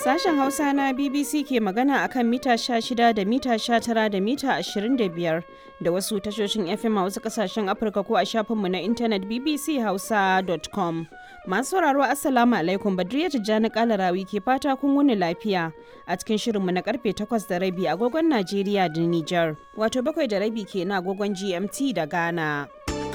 Sashen Hausa na BBC ke magana akan mita 16 da mita 19 da mita 25 da wasu tashoshin FM a wasu kasashen Afirka ko a shafinmu na intanet bbchausa.com. Masu sauraro Assalamu alaikum Badriya Tijjani Kalarawi ke fata kun wuni lafiya a cikin shirinmu na karfe 8 da rabi agogon Najeriya da Nijar. Wato bakwai da rabi ke na agogon GMT da Ghana.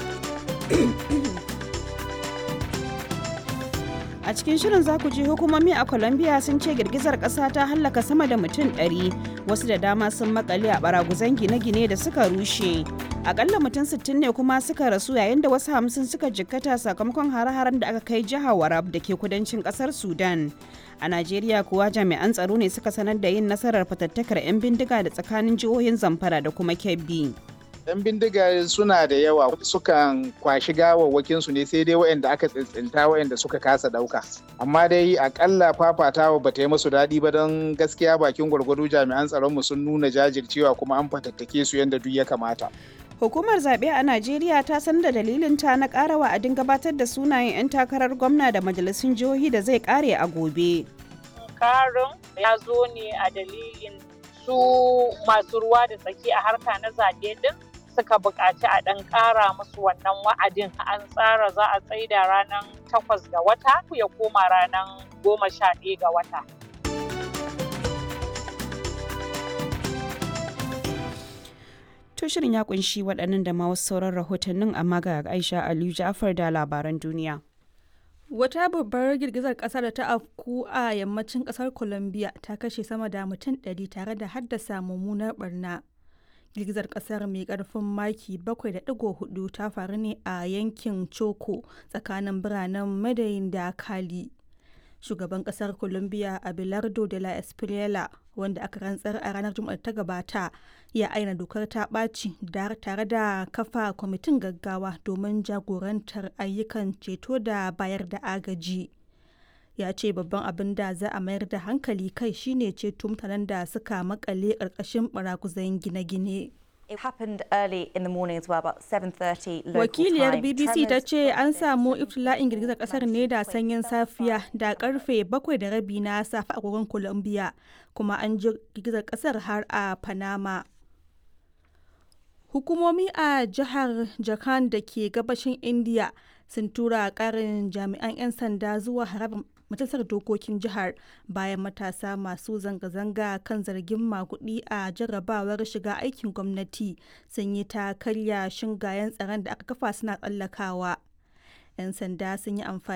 A cikin shirin za ku ji hukumomi a Colombia sun ce girgizar ƙasa ta hallaka sama da mutum 100 wasu da dama sun makale a baraguzan gine-gine da suka rushe. Akalla mutum 60 ne kuma suka rasu yayin da wasu hamsin suka jikkata sakamakon hare-haren da aka kai jihar Warab da ke kudancin ƙasar Sudan. A Najeriya kuwa jami'an tsaro ne suka sanar da yin nasarar fatattakar 'yan bindiga da tsakanin jihohin Zamfara da kuma Kebbi. 'yan bindiga suna da yawa sukan kwashi gawawwakin su ne sai dai waɗanda aka tsintsinta waɗanda suka kasa ɗauka amma dai akalla fafatawa ba ta yi musu daɗi ba don gaskiya bakin gwargwado jami'an tsaronmu sun nuna jajircewa kuma an fatattake su yadda duk ya kamata Hukumar zaɓe a Najeriya ta san da dalilin ta na ƙara wa'adin gabatar da sunayen 'yan takarar gwamna da majalisun jihohi da zai ƙare a gobe. Karin ya zo ne a dalilin su masu ruwa da tsaki a harka na zaɓe din suka buƙaci a ɗan ƙara musu wannan wa'adin an tsara za a tsaida ranar takwas ga wata ya koma ranar goma sha ɗaya ga wata. To shirin ya kunshi waɗannan da ma wasu sauran rahotannin amma ga Aisha Aliyu Ja'far da labaran duniya. Wata babbar girgizar ƙasa da ta afku a yammacin ƙasar Colombia ta kashe sama da mutum ɗari tare da haddasa mummunar barna. girgizar kasar mai karfin maki 7.4 ta faru ne a yankin choco tsakanin biranen madayin da kali shugaban kasar colombia abelardo de la espriela wanda aka rantsar a ranar juma'ar ta gabata ya aina dokar ta ɓaci tare da kafa kwamitin gaggawa domin jagorantar ayyukan ceto da bayar da agaji ya ce babban abin da za a mayar da hankali kai shine ceto mutanen da suka makale ƙarƙashin baraguzan gine-gine. Wakiliyar BBC ta ce an samu iftila'in girgizar kasar ne da sanyin safiya da karfe bakwai da rabi na safe a agogon Colombia kuma an ji girgizar kasar har a Panama. Hukumomi a jihar Jharkhand da ke gabashin India sun tura karin jami'an 'yan sanda zuwa harabar majalisar dokokin jihar bayan matasa masu zanga-zanga kan zargin makudi a jarrabawar shiga aikin gwamnati sun yi ta karya shingayen tsaron da aka kafa suna tsallakawa 'yan sanda sun yi amfani